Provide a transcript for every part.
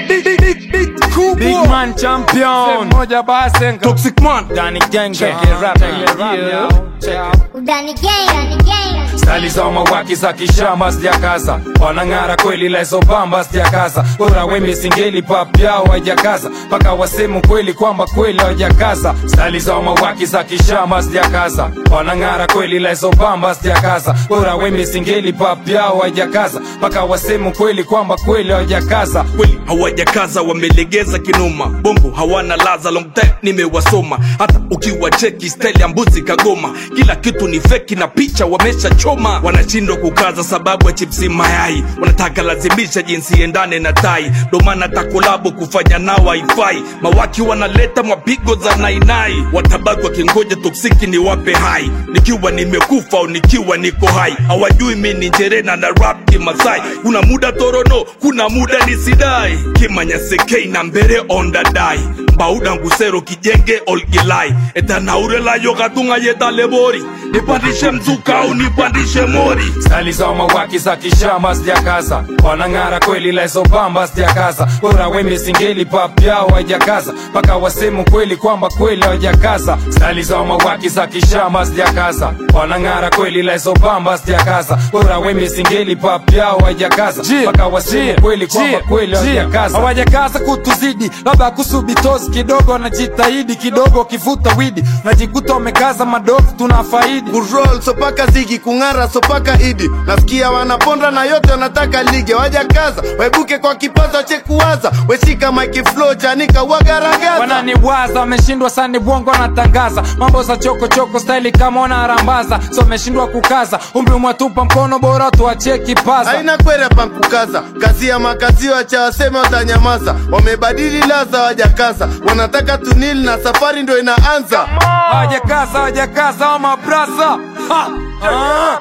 big, big, big, big kubwa Big man champion moja basenga Toxic man Danny Gang Check Gang. it rap Check now. it rap Yeah. now. Check it. Udani gang, udani gang. stali za mawaki za kishamba sijakaza wanang'ara kweli lezo bamba sijakaza bora wembe singeli pap yao hajakaza mpaka wasemu kweli kwamba kweli hawajakaza stali za mawaki za kishamba sijakaza wanang'ara kweli lezo bamba sijakaza bora wembe singeli pap yao hajakaza mpaka wasemu kweli kwamba kweli hawajakaza kweli hawajakaza wamelegeza kinoma bongo hawana laza long time nimewasoma hata ukiwa cheki style ya mbuzi kagoma kila kitu ni feki na picha wameshachoma wanashindwa kukaza sababu ya chipsi mayai wanataka lazimisha jinsi endane na tai ndo maana takolabo kufanya nao haifai mawaki wanaleta mapigo za nainai watabaki wakingoja toksiki ni wape hai nikiwa nimekufa au nikiwa niko hai hawajui mi ni njerena na rap kimasai kuna muda torono kuna muda nisidai kimanyasekei na mbere ondadai mbauda ngusero kijenge olgilai etanaurelayo katunga yetalebori nipandishe mzuka au nipandishe mori stali za mawaki za kishamba sijakaza wanang'ara kweli lezo bamba sijakaza bora wembe singeli pap yao hajakaza mpaka wasemu kweli kwamba kweli hawajakaza stali za mawaki za kishamba sijakaza wanang'ara kweli lezo bamba sijakaza bora wembe singeli pap yao hajakaza mpaka wasemu kweli kwamba kweli hawajakaza hawajakaza kutuzidi labda kusubitozi kidogo wanajitahidi kidogo kivuta widi najikuta wamekaza madogo tuna faidi kurol sopaka zigi kung'ara sopaka idi nasikia wanaponda na yote wanataka lige wajakaza waibuke kwa kipaza chekuwaza weshika maikiflo chanika wagaragaza wananiwaza wameshindwa sani bongo wanatangaza mambo za chokochoko staili kama wanarambaza so wameshindwa kukaza umri umwatupa mkono bora tuachie kipaza haina kwere pankukaza kazi ya makazio cha waseme watanyamaza wamebadili laza wajakaza wanataka tunili na safari ndo inaanza hawajakaza hawajakaza wa mabrasa Ha! Ah!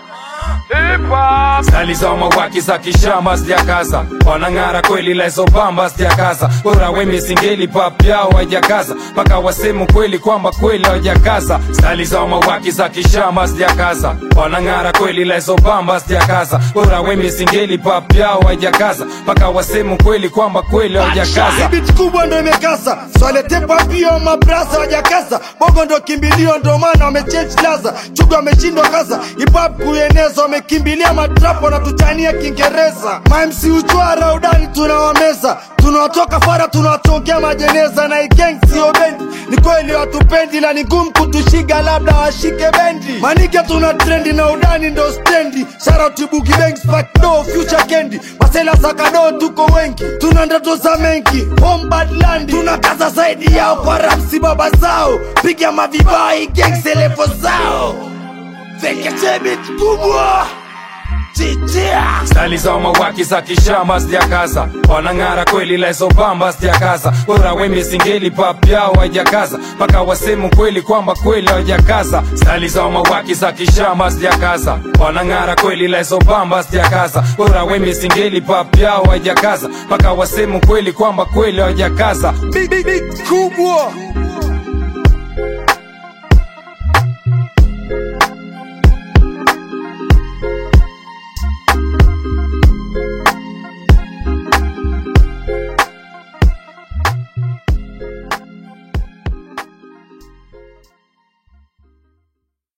stali za mawaki za kishamba sijakaza wanang'ara kweli lezo bamba sijakaza bora wembe singeli pap yao hajakaza mpaka wasemu kweli kwamba kweli hawajakaza stali za mawaki za kishamba sijakaza wanang'ara kweli lezo bamba sijakaza bora wembe singeli pap yao hajakaza mpaka wasemu kweli kwamba kweli hawajakaza Bit kubwa ndo imekasa swalete papio mabrasa wajakasa bongo ndo kimbilio ndo maana wamechange laza chuga wameshindwa kasa hip-hop kueneza wamekimbilia matrapo na tutania kiingereza mamsi uchwara udani tunawameza tunawatoka fara tunawatongea majeneza na igeng sio bendi ni kweli watupendi la ni ngumu kutushiga labda washike bendi manike tuna trendi na udani ndo stendi sharatibugi bank spakdo future kendi masela sakado tuko wengi tuna ndoto za mengi bombadland tuna kaza zaidi yao kwa rapsi baba zao piga mavibai gengselefo zao veketebit kubwa titia stali za mawaki za kishamba sijakaza wanang'ara kweli lezo bamba sijakaza bora wembe singeli pap yao hajakaza mpaka wasemu kweli kwamba kweli hawajakaza stali za mawaki za kishamba sijakaza wanang'ara kweli lezo bamba sijakaza bora wembe singeli pap yao hajakaza mpaka wasemu kweli kwamba kweli hawajakaza Big, big, big kubwa